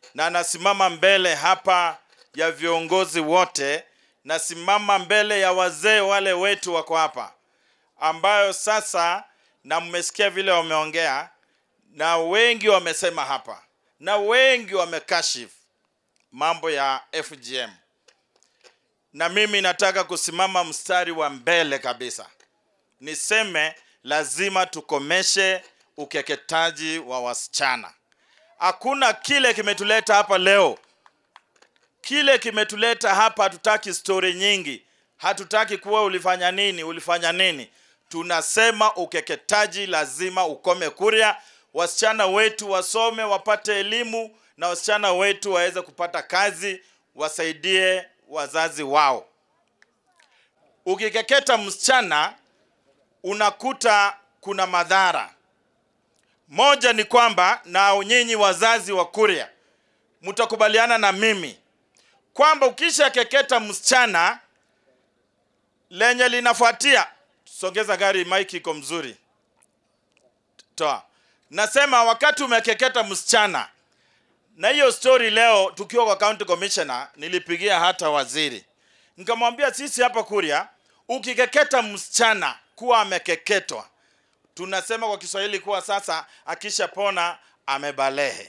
na nasimama mbele hapa ya viongozi wote, nasimama mbele ya wazee wale wetu wako hapa, ambayo sasa, na mmesikia vile wameongea, na wengi wamesema hapa, na wengi wamekashifu mambo ya FGM, na mimi nataka kusimama mstari wa mbele kabisa niseme lazima tukomeshe ukeketaji wa wasichana. Hakuna kile kimetuleta hapa leo, kile kimetuleta hapa. Hatutaki stori nyingi, hatutaki kuwa ulifanya nini, ulifanya nini. Tunasema ukeketaji lazima ukome Kuria, wasichana wetu wasome, wapate elimu, na wasichana wetu waweze kupata kazi, wasaidie wazazi wao. Ukikeketa msichana unakuta kuna madhara. Moja ni kwamba, na nyinyi wazazi wa Kuria mtakubaliana na mimi kwamba ukisha keketa msichana, lenye linafuatia, songeza gari, mike iko mzuri, toa. Nasema wakati umekeketa msichana, na hiyo story leo tukiwa kwa county commissioner, nilipigia hata waziri nikamwambia, sisi hapa Kuria ukikeketa msichana kuwa amekeketwa, tunasema kwa Kiswahili kuwa sasa akishapona amebalehe.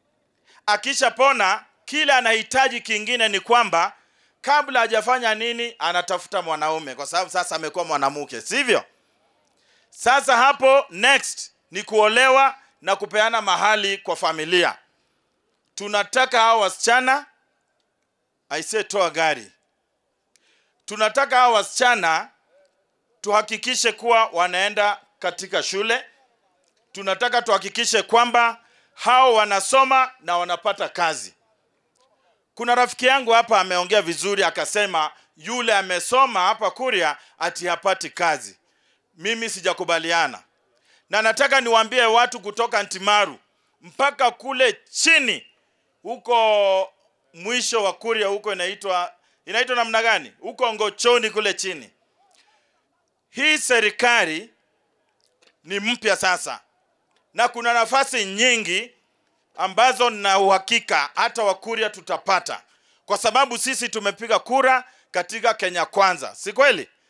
Akishapona, kile anahitaji kingine ni kwamba kabla hajafanya nini, anatafuta mwanaume, kwa sababu sasa amekuwa mwanamke, sivyo? Sasa hapo next ni kuolewa na kupeana mahali kwa familia. Tunataka hao wasichana aisee, toa gari. Tunataka hao wasichana tuhakikishe kuwa wanaenda katika shule. Tunataka tuhakikishe kwamba hao wanasoma na wanapata kazi. Kuna rafiki yangu hapa ameongea vizuri, akasema yule amesoma hapa Kuria ati hapati kazi. Mimi sijakubaliana, na nataka niwaambie watu kutoka Ntimaru mpaka kule chini huko mwisho wa Kuria huko inaitwa inaitwa namna gani? Huko Ngochoni kule chini hii serikali ni mpya sasa, na kuna nafasi nyingi ambazo na uhakika hata Wakuria tutapata, kwa sababu sisi tumepiga kura katika Kenya Kwanza, si kweli?